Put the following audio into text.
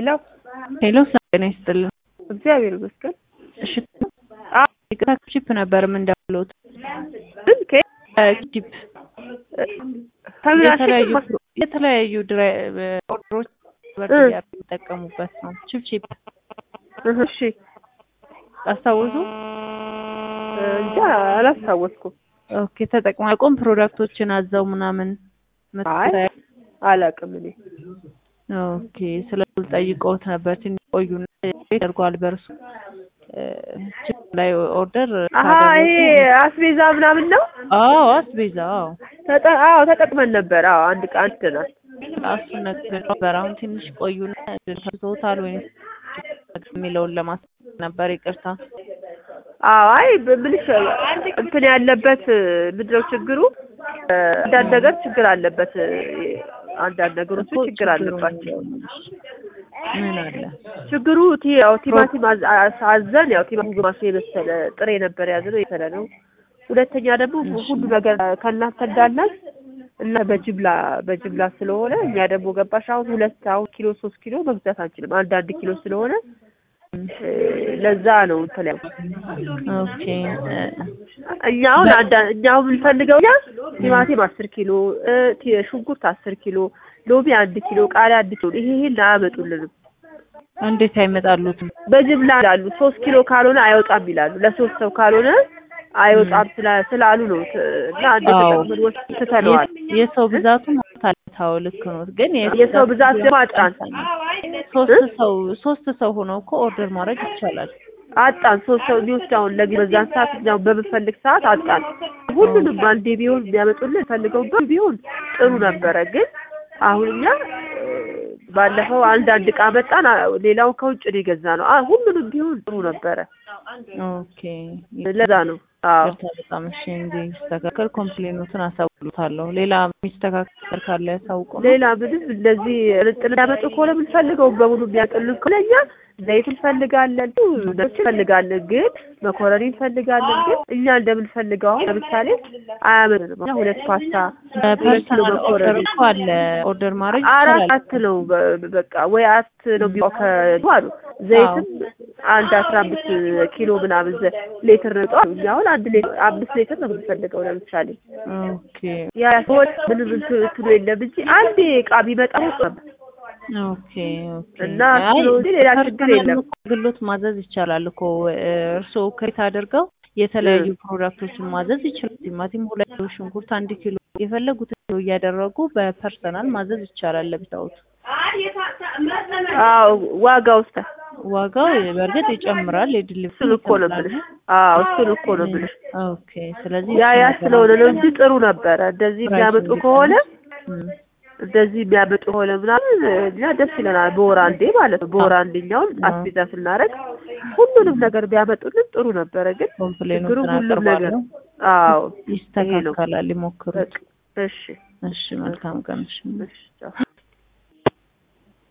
ሄሎ ሄሎ ጤና ይስጥልን። እግዚአብሔር ይመስገን። እሺ ይቅርታ ቺፕ ነበር የምንደውለው ግን ከ ቺፕ ተብላሽ የተለያዩ የተለያዩ ድራይ ኦርደሮች የሚጠቀሙበት ነው። ቺፕ ቺፕ እሺ አስታውሱ። እንጃ አላስታወስኩም። ኦኬ ተጠቅማ ቆም ፕሮዳክቶችን አዘው ምናምን አይ አላውቅም እኔ ኦኬ ስለዚህ ጠይቀውት ነበር ትንሽ ቆዩና ያደርጓል በእርሱ ቺፕ ላይ ኦርደር አሀ ይሄ አስቤዛ ምናምን ነው። አዎ አስቤዛ አዎ ተጠ አዎ ተጠቅመን ነበር። አዎ አንድ ቀን አንድናል። እሱ ነገር ነበር። አሁን ትንሽ ቆዩና ተውታል ወይ የሚለውን ለማስ ነበር ይቅርታ። አዎ አይ ምንሽ እንትን ያለበት ምንድነው ችግሩ? አንዳንድ ነገር ችግር አለበት። አንዳንድ ነገሮች ችግር አለባቸው። ምን አለ ችግሩ ቲ ያው ቲማቲም አዝ- አዝ- አዘን ያው ቲማቲም ግማሽ የመሰለ ጥሬ ነበር ያዝነው የመሰለ ነው። ሁለተኛ ደግሞ ሁሉ ነገር ከእናንተ እንዳለን እና በጅምላ በጅምላ ስለሆነ እኛ ደግሞ ገባሽ አሁን ሁለት አሁን ኪሎ ሶስት ኪሎ መግዛት አንችልም። አንድ አንድ ኪሎ ስለሆነ ለዛ ነው እንትን ያው ኦኬ እኛ አሁን አንዳ እኛ አሁን የምንፈልገው እኛ ቲማቲም አስር ኪሎ እ ቲ- ሽንኩርት አስር ኪሎ ሎሚ አንድ ኪሎ ቃሪያ አንድ ኪሎ ይሄ ይሄን አያመጡልንም። እንዴት አይመጣሉትም? በጅምላ ይላሉ። ሶስት ኪሎ ካልሆነ አይወጣም ይላሉ። ለሶስት ሰው ካልሆነ አይወጣም ስላ- ስላሉ ነው ት- እና አንድ አዎ። ተጠቅመን ወስድ ትተነዋል። የሰው ብዛቱ ታው ልክ ነው፣ ግን የሰው ብዛት ደግሞ አጣን ሶስት ሰው ሶስት ሰው ሆነው እኮ ኦርደር ማድረግ ይቻላል። አጣን ሶስት ሰው የሚወስድ አሁን ለጊዜ በዛን ሰዓት እኛው በምንፈልግ ሰዓት አጣን። ሁሉንም አንዴ ቢሆን ቢያመጡልን ፈልገው ቢሆን ጥሩ ነበረ። ግን አሁን እኛ እ፣ ባለፈው አንድ አንድ እቃ መጣን፣ አ- ሌላውን ከውጭ ነው የገዛ ነው። አ- ሁሉንም ቢሆን ጥሩ ነበረ። ኦኬ ለዛ ነው አዎ ይቅርታ በጣም እሺ። እንዲስተካከል ኮምፕሌኖትን አሳውሉታለሁ። ሌላ የሚስተካከል ካለ ያሳውቁ ነው። ሌላ ምንም እንደዚህ ጥል ያመጡ ከሆነ የምንፈልገው በሙሉ የሚያቀሉን ከሆነ እኛ ዘይት እንፈልጋለን፣ ነች እንፈልጋለን፣ ግን መኮረኒ እንፈልጋለን። ግን እኛ እንደምንፈልገው አሁን ለምሳሌ አያመጡንም። እኛ ሁለት ፓስታ ሁለት ኪሎ ፐርሰናል ኦርደር መኮረኒ እኮ አለ ኦርደር ማድረግ አራት ይቻላል። አት ነው በ- በቃ ወይ አት ነው ቢሆን ከ አሉ ዘይትም አንድ አስራ አምስት ኪሎ ምናምን ዘ- ሌትር ነው ጠዋት እኛ አሁን አንድ ሌትር አምስት ሌትር ነው የምንፈልገው ለምሳሌ ኦኬ ያ ሰዎች ምንም እንትን እንትኑ የለም እንጂ አንዴ እቃ ቢመጣ ነበር ኦኬ ኦኬ። እና አይ እሱ ነው እንጂ ሌላ ችግር ፐርሰናል የለም። እኮ አገልግሎት ማዘዝ ይቻላል እኮ እርስዎ ከሬት አድርገው የተለያዩ ፕሮዳክቶችን ማዘዝ ይችላል። ቲማቲም ሁለት ኪሎ፣ ሽንኩርት አንድ ኪሎ የፈለጉትን ኪሎ እያደረጉ በፐርሰናል ማዘዝ ይቻላል። ለብቻዎት አዎ ዋጋ ውስጥ ዋጋው በእርግጥ ይጨምራል። የድልብ እሱን እኮ ነው የምልሽ። አዎ እሱን እኮ ነው የምልሽ። ኦኬ። ስለዚህ ያ ያ ስለሆነ ነው እንጂ ጥሩ ነበረ። እንደዚህ የሚያመጡ ከሆነ እም፣ እንደዚህ የሚያመጡ ከሆነ ምናምን እኛ ደስ ይለናል። በወር አንዴ ማለት ነው። በወር አንዴኛውን አስቤዛ ስናደርግ ሁሉንም ነገር ቢያመጡልን ጥሩ ነበረ። ግን ችግሩ ኮምፕሌኖችን ሁሉም ነገር አቀርባለሁ። አዎ ይስተካከላል። ይሞክሩት። እሺ እሺ፣ መልካም ቀን። እሺ። እሺ ቻው።